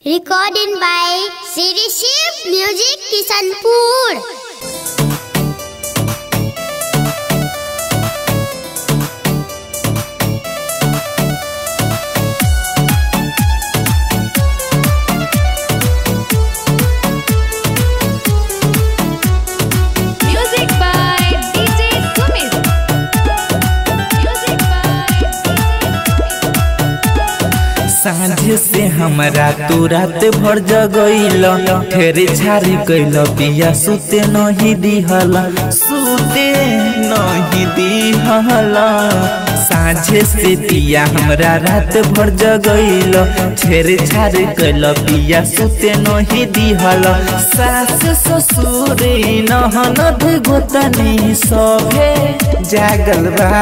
Recording by Siri Shiv Music Kisanpur. Music by DJ Sumit. Music by सांझ से हमरा तू रात भर जगैल ठेरे छारी कैल पिया सुते नहीं दिहल सुते नहीं दिहल सांझ से पिया हमरा रात भर जगैल ठेरे छारी कैल पिया सुते नहीं दिहल सास ससुर नहनद गोतनी सभे जागल बा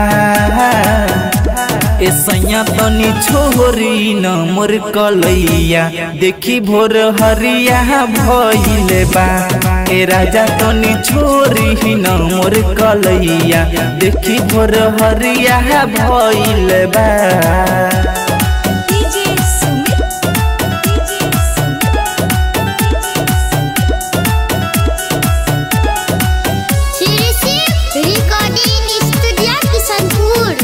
ए सैया तनी छोरी न मोर कलैया देखी भोर हरिया भइले बा ए राजा तनी छोरी न मोर कलैया देखी भोर हरिया भइले बा DJ Sumit. DJ Sumit. Siri Shiv Recording Studio Kisanpur.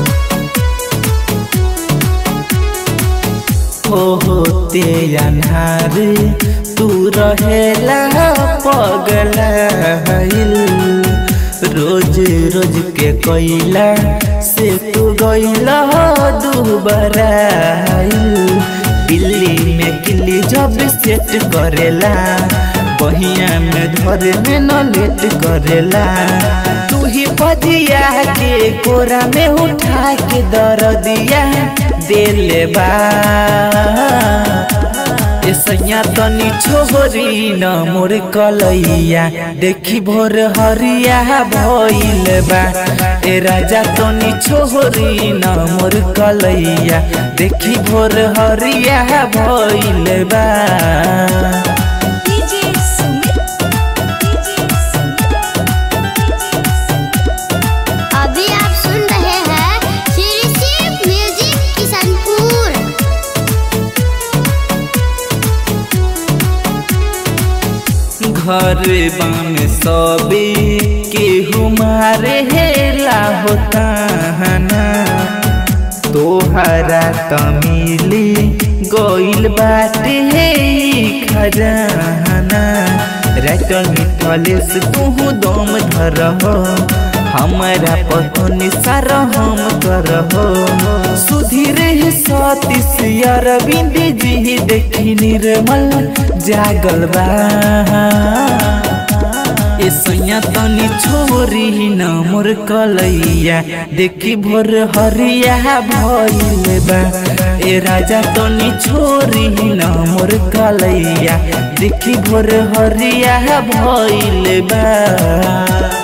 हो होते अन्हार तू रहेला पगला रोज रोज के कोइला से तू गइला दुबराइल दिल्ली में किल्ली जब सेट करेला बहिया में धरे में न लेट करेला तू ही पदिया के कोरा में उठा के दर्दिया देले बा ए सैया तनी छोरी न मोर कलैया देखी भोर हरिया भइल बा ए राजा तनी छोरी न मोर कलैया देखी भोर हरिया भइल बा DJ Sumit. DJ Sumit. अभी आप सुन रहे हैं Siri Shiv Music Kisanpur. घर बाम सबे केहू मारे हेला होता हना तोहरा तमिली गइल बाटे हे ई खजाना रटल मिठलेस तू दम धरहो हमारा पतनी सारा हम करहो सुधीर सतीश अरविंद जी देखी निर्मल जागल बा ए सैया तनी छोरी न मोर कलैया देखी भोर हरिया भइल बा ए राजा तनी छोरी न मोर कलैया देखी भोर हरिया भइल बा